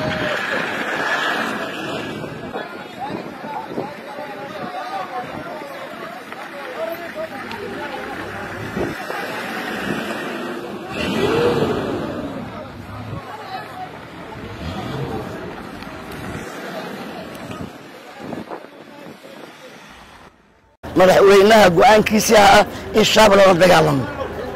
madaxweynaha go'aankiisii ah in shaab lala dagaalamo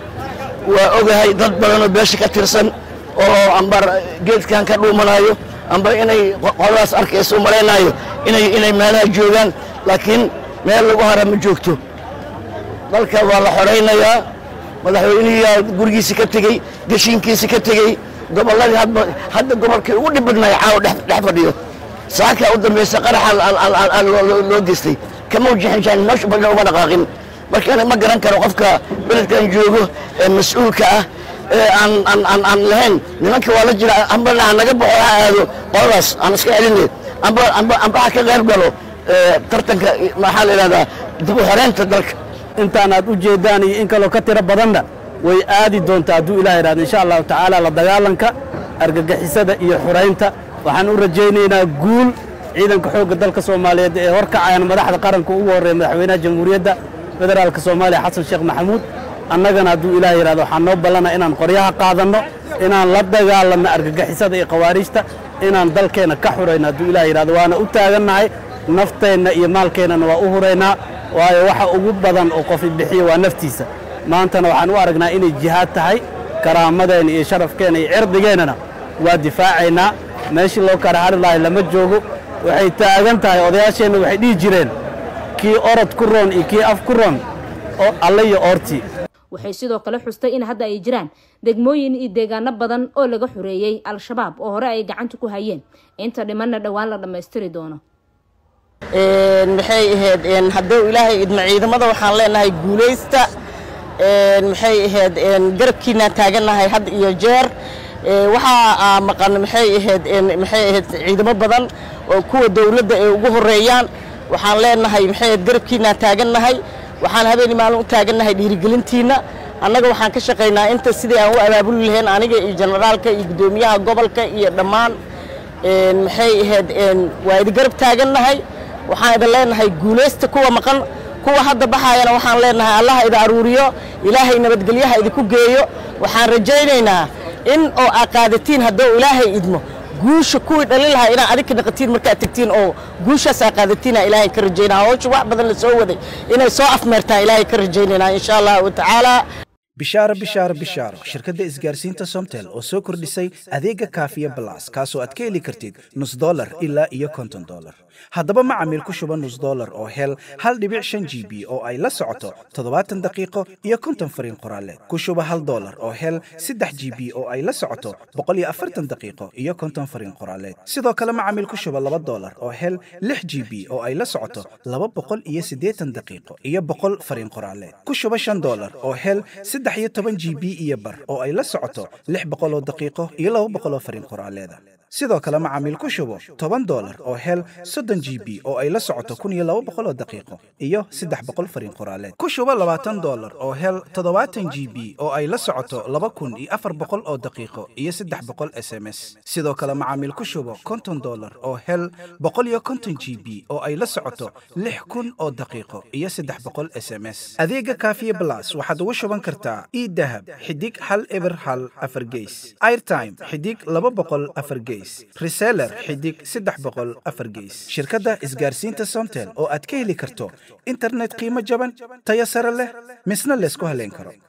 waa ogahay dad badan oo beesha ka tirsan oo ambar geedkan ka dhuumanayo amba inay qoladaas arkayso u malaynayo inay inay meelaha joogaan laakiin meel lagu hara ma joogto dalka waa la xoraynayaa madaxweynihiyaa gurigiisi ka tegey geshiinkiisi ka tegey gobolladii hadba hadda gobolkii ugu dhibidnay caawa dhex dhex fadhiyo saakaa u dambaysa qaraxa loo geystay kama wajixinjaan meeshu badna uma dhaqaaqin marka ma garan karo qofka beledkan joogo ee mas-uulka ah ee aan aan aan aan lahayn nimanka waa la jira amba ha naga baxo ha aado qoladaas aan iska celinay amba amba amba ha ka qayb galo tartanka maxaa la yidhahdaa dib u xoreynta dalka intaan aad u jeedaan iyo in kaloo ka tiro badanna way aadi doontaa hadduu ilaah idhahdo insha allahu tacaala la dagaalanka argagixisada iyo xuraynta waxaan u rajaynaynaa guul ciidanka xoogga dalka soomaaliyeed ee horkacayaan madaxda qaranka ugu horreeya madaxweynaha jamhuuriyadda federaalka soomaaliya xasan sheekh maxamuud annagana hadduu ilaah yidhahdo waxaan noo ballana inaan qoryaha qaadanno inaan la dagaalanno argagixisada iyo khawaariijta inaan dalkeenna ka xurayno hadduu ilaah yidhahdo waana u taagannahay nafteenna iyo maalkeennana waa u huraynaa waayo waxa ugu badan oo qofi bixiya waa naftiisa maantana waxaan u aragnaa inay jihaad tahay karaamadeenna iyo sharafkeenna iyo cirdigeennana waa difaacaynaa meeshii loo kala hari lahay lama joogo waxay taagan tahay odayaasheenna waxay dhihi jireen kii orod ku roon iyo kii af ku roon oo alle iyo oortii waxay sidoo kale xustay in hadda ay jiraan degmooyin iyo deegaano badan oo laga xoreeyey al-shabaab oo hore ay gacanta ku hayeen inta dhimanna dhowaan la dhammaystiri doono maxay ahayd hadduu ilaahay idmo ciidamada waxaan leenahay guulaysta maxay ahayd garabkiinaan taagannahay had iyo jeer waxaa maqan maxay ahayd maxay ahayd ciidamo badan oo kuwa dawladda ay ugu horeeyaan waxaan leenahay maxay ahayd garabkiinaan taagannahay waxaan habeen maalin u taagannahay dhiirigelintiinna annaga waxaan ka shaqaynaa inta sidii aan u abaabuli lahayn aniga iyo generaalka iyo guddoomiyaha gobolka iyo dhammaan maxay ahayd waa idi garab taagannahay waxaan idin leenahay guulaysta kuwa maqan kuwa hadda baxaayana waxaan leenahay allaha idi aruuriyo ilaahay nabadgelyaha idinku geeyo waxaan rajaynaynaa in oo aa qaadatiin hadduu ilaahay idmo guusha kuwii dhalin lahaa inaa adinka naqatiin markaad tegtiin oo guushaas aa qaadatiina ilaahay ka rajaynaa hawsha wax badan la soo waday inay soo afmeertaan ilaahay ka rajaynaynaa insha allahu tacaala bishaaro bishaaro bishaaro shirkadda isgaarsiinta somtel oo soo kordhisay adeega kaafiya balas kaasoo aad ka heli kartid nus dolar ilaa iyo konton dolar haddaba macamiil ku shuba nus dolar oo hel hal dhibic shan g b oo ay la socoto toddobaatan daqiiqo iyo konton fariin qoraaleed ku shuba hal dolar oo hel saddex g b oo ay la socoto boqol iyo afartan daqiiqo iyo konton fariin qoraaleed sidoo kale macamiil ku shuba laba dolar oo hel lix g b oo ay la socoto laba boqol iyo siddeetan daqiiqo iyo boqol fariin qoraaleed ku shuba shan dolar oo hel saddex iyo toban g b iyo bar oo ay la socoto lix boqol oo daqiiqo iyo laba boqol oo fariin qoraaleeda sidoo kale macaamiil ku shubo toban dolar oo hel soddon g b oo ay la socoto kun iyo laba boqol oo daqiiqo iyo saddex boqol fariin qoraaleed ku shubo labaatan dolar oo hel toddobaatan g b oo ay la socoto laba kun iyo afar boqol oo daqiiqo iyo saddex boqol s m s sidoo kale macaamiil ku shubo konton dolar oo hel boqol iyo konton g b oo ay la socoto lix kun oo daqiiqo iyo saddex boqol s m s adeega kaafiye blas waxaad ugu shuban kartaa idahab xidig hal eber hal afar geys airtime xidig laba boqol afar geys reseller xidig saddex boqol afar geys shirkadda isgaarsiinta somtel oo aad ka heli karto internet qiimo jaban tayo sare leh misna laysku haleyn karo